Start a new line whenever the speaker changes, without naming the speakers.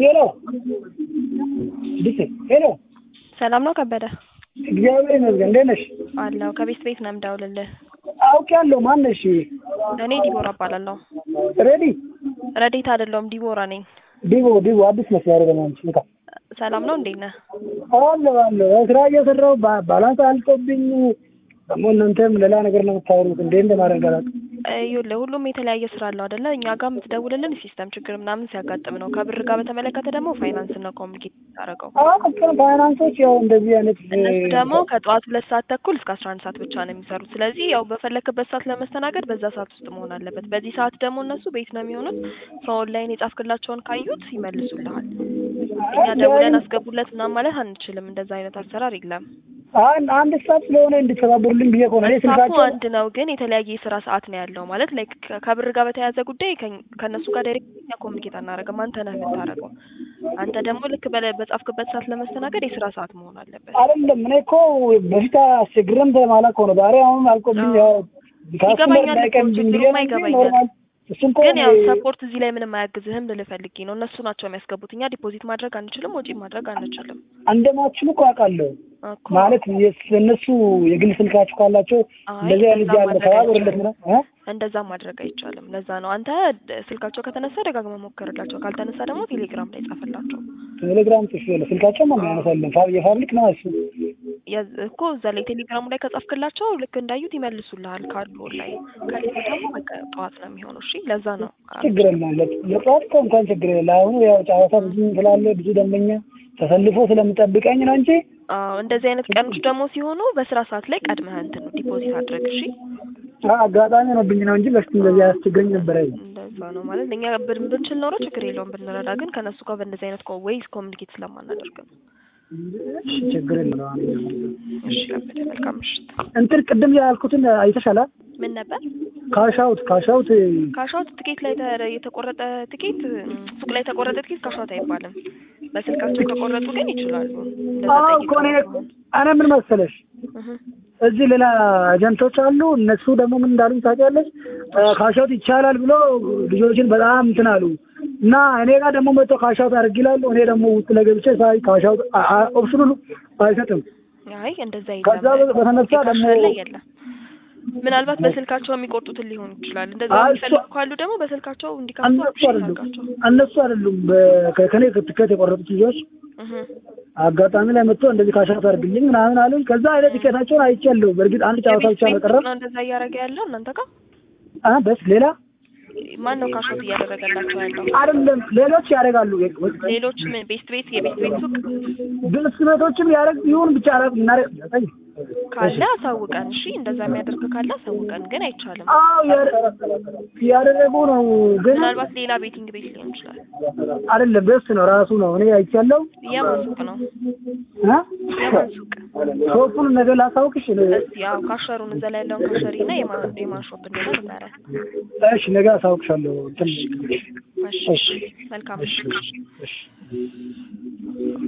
ሄሎ ዲሴ ሄሎ
ሰላም ነው ከበደ?
እግዚአብሔር ይመስገን። እንዴት ነሽ?
አለሁ። ከቤት ቤት ነው የምደውልልህ።
አውቄያለሁ። ማን ነሽ?
እኔ ዲቦራ እባላለሁ።
ሬዲ
ረዴት አይደለሁም ዲቦራ ነኝ።
ዲቦ ዲቦ አዲስ መስመር ደግሞ አንቺ እንካ
ሰላም ነው እንዴት ነህ?
አለ አለ ስራ እየሰራሁ ባ- ባላንስ አልቆብኝ ደግሞ እናንተም ሌላ ነገር ነው የምታወሩት። እንዴ እንደማደርግ አላውቅም።
ይኸውልህ ሁሉም የተለያየ ስራ አለው አይደለ? እኛ ጋር የምትደውልልን ሲስተም ችግር ምናምን ሲያጋጥም ነው። ከብር ጋር በተመለከተ ደግሞ ፋይናንስ ነው ኮሚኒኬት ታደርገው።
አቅም ፋይናንሶች ያው እንደዚህ አይነት
እነሱ ደግሞ ከጠዋት ሁለት ሰዓት ተኩል እስከ አስራ አንድ ሰዓት ብቻ ነው የሚሰሩት። ስለዚህ ያው በፈለክበት ሰዓት ለመስተናገድ በዛ ሰዓት ውስጥ መሆን አለበት። በዚህ ሰዓት ደግሞ እነሱ ቤት ነው የሚሆኑት። ከኦንላይን የጻፍክላቸውን ካዩት ይመልሱልሃል። እኛ ደውለን አስገቡለት ምናምን ማለት አንችልም። እንደዛ አይነት አሰራር የለም።
አንድ አንድ ስታፍ ስለሆነ እንድተባበሩልኝ ብዬ ከሆነ እኔ
ስታፉ
ስልካቸው
አንድ ነው፣ ግን የተለያየ የስራ ሰዓት ነው ያለው። ማለት ላይክ ከብር ጋር በተያያዘ ጉዳይ ከኝ- ከእነሱ ጋር ዳይሬክት እኛ ኮሚኒኬት አናደርግም። አንተ ነህ የምታደርገው። አንተ ደግሞ ልክ በለ- በጻፍክበት ሰዓት ለመስተናገድ የስራ ሰዓት መሆን አለበት።
አይደለም እኔ እኮ በፊት አስቸግረም ተማላ ከሆነ ዛሬ አሁን አልቆብኝ ያው ካስተመር
ይገባኛል እኮ
እንዳይቀርብኝ ብዬ
ችግሩማ
ነው እንጂ
ይገባኛል።
ኖርማል እሱን እኮ
ግን ያው
እኔ-
ሰፖርት እዚህ ላይ ምንም አያግዝህም ልልህ ፈልጌ ነው። እነሱ ናቸው የሚያስገቡት። እኛ ዲፖዚት ማድረግ አንችልም፣ ወጪ ማድረግ አንችልም
እንደማችሉ እኮ አውቃለሁ።
እኮ።
ማለት የስ- እነሱ የግል ስልካችሁ ካላቸው
አይ
እንደዚህ አይነት
እንደዛ
ያለ
ማድረግ
ተባበሩለት
አይቻልም።
ምናምን እ?
እንደዛ ማድረግ አይቻልም። ለዛ ነው አንተ ደ- ስልካቸው ከተነሳ ደጋግመህ ሞክርላቸው፣ ካልተነሳ ደግሞ ቴሌግራም ላይ ጻፍላቸው።
ቴሌግራም ጽፌ ነው ስልካቸው ማን ያነሳለን ፋ- የፋብሪክ ነው እሱ
የዝ- እኮ እዛ ላይ ቴሌግራሙ ላይ ከጻፍክላቸው ልክ እንዳዩት ይመልሱልሃል። ካሉ ላይ ከሌሉ ደግሞ በቃ ጠዋት ነው የሚሆነው። እሺ ለዛ ነው
ችግር የለም ለ- ለጠዋት እኮ እንኳን ችግር የለ አሁኑ ያው ጨዋታ ብዙ ስላለ ብዙ ደንበኛ ተሰልፎ ስለምጠብቀኝ ነው እንጂ
አዎ እንደዚህ አይነት ቀኖች ደግሞ ሲሆኑ በስራ ሰዓት ላይ ቀድመህ እንትን ዲፖዚት አድርግ። እሺ
አ- አጋጣሚ ሆኖብኝ ነው እንጂ በፊት እንደዚህ አያስቸግረኝ ነበረ
እንደዛ ነው ማለት እኛ ብን- ብንችል ኖሮ ችግር የለውም ብንረዳ፣ ግን ከእነሱ ጋር በእንደዚህ አይነት ወይስ ኮሚኒኬት ስለማናደርግ ነው።
እሺ፣ ችግር የለም
እሺ ከበደ መልካም ምሽት።
እንትን ቅድም ያልኩትን አይተሻላ
ምን ነበር
ካሻውት ካሻውት
ካሻውት ትኬት ላይ ተ- የተቆረጠ ትኬት እም፣ ሱቅ ላይ የተቆረጠ ትኬት ካሻውት አይባልም። በስልካቸው ከቆረጡ ግን ይችላሉ። እንደዛ
አዎ እኮ እኔ
ጠይቀው ነው።
እኔ ምን መሰለሽ
እህ
እዚህ ሌላ ኤጀንቶች አሉ። እነሱ ደግሞ ምን እንዳሉኝ ታውቂያለሽ? ካሻውት ይቻላል ብሎ ልጆችን በጣም እንትን አሉ እና እኔ ጋር ደግሞ መጥቶ ካሻውት አድርግ ይላሉ። እኔ ደግሞ ውስጥ ለገብቼ ሳይ ካሻውት ኦፕሽኑ አይሰጥም።
አይ እንደዛ
ከዛ
የለም።
በተነሳ
አፕሊኬሽን
ደግሞ
ላይ የለም። ምናልባት በስልካቸው የሚቆርጡትን ሊሆን ይችላል። እንደዛ
አይ እሱ-
የሚፈልጉ ካሉ ደግሞ በስልካቸው እንዲከፍቱ
እነሱ
አፕሽን
አይደሉም
አድርጋቸው።
እነሱ አይደሉም በ- ከ- ከኔ ትኬት የቆረጡት ልጆች
እህ
አጋጣሚ ላይ መጥቶ እንደዚህ ካሻውት አድርግልኝ ምናምን አሉኝ። ከዛ አይነት ቲኬታቸውን አይቻለሁ። በእርግጥ አንድ ጨዋታ
የቤት
ብቻ ነው
ቤት
ቀረ።
ነው እንደዛ እያደረገ ያለው እናንተ ጋር
አ በስ ሌላ
ማን ነው ካሾት እያደረገላቸው ያለው?
አይደለም ሌሎች ያደርጋሉ።
ሌሎች ምን ቤስት ቤት የቤስት ቤት ሱቅ
ብስ ቤቶችም ያደርግ ይሁን ብቻ አላውቅም። እናደርግ
ካለ አሳውቀን። እሺ እንደዛ የሚያደርግ ካለ አሳውቀን። ግን አይቻልም።
አዎ ያደ- ያደረጉ ነው ግን
ምናልባት ሌላ ቤቲንግ ቤት ሊሆን ይችላል።
አይደለም ቤስት ነው ራሱ ነው። እኔ አይቻለሁ።
የማን ሱቅ ነው?
እ?
የማን ሱቅ?
ሾፑን ነገር ላሳውቅሽ።
እስቲ ያው ካሸሩን እዛ ላይ ያለውን ካሸሪ እና የማን የማን ሾፕ እንደሆነ ንገረን።
እሺ ነገ አሳውቅሻለሁ። እንትን
እሺ መልካም።
እሺ